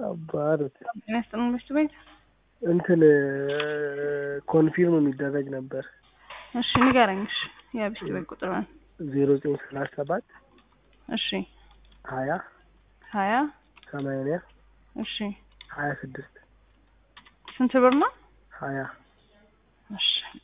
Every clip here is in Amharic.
አባሩት ጤና ይስጥልን ምሽት ቤት እንትን ኮንፊርም የሚደረግ ነበር እሺ ንገረኝ እሺ የምሽት ቤት ቁጥርን ዜሮ ዘጠኝ ሰላሳ ሰባት እሺ ሀያ ሀያ ሰማንያ እሺ ሀያ ስድስት ስንት ብር ነው ሀያ እሺ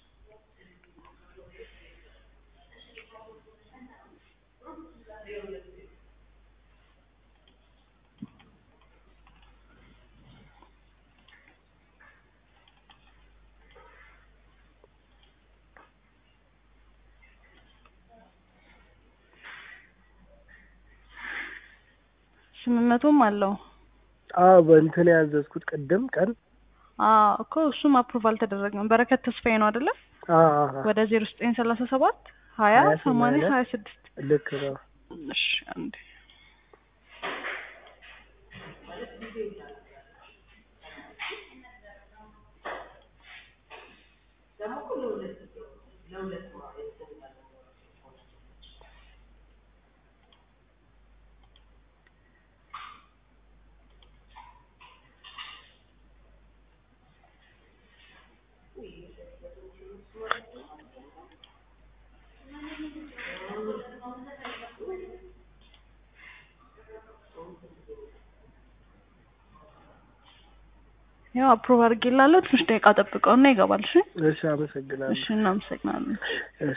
ስምንት መቶም አለው አዎ በእንትን ያዘዝኩት ቅድም ቀን አዎ እኮ እሱም አፕሩቭ አልተደረገም በረከት ተስፋዬ ነው አይደለ አዎ አዎ ወደ ዜሮ ዘጠኝ ሰላሳ ሰባት ሀያ ሀያ ሰማንያ ሰማንያ ሀያ ስድስት ልክ ነው እሺ አንዴ ያው አፕሩቭ አድርጌላለሁ ትንሽ ደቂቃ ጠብቀውና ይገባል እሺ እሺ አመሰግናለሁ እሺ እናመሰግናለን እሺ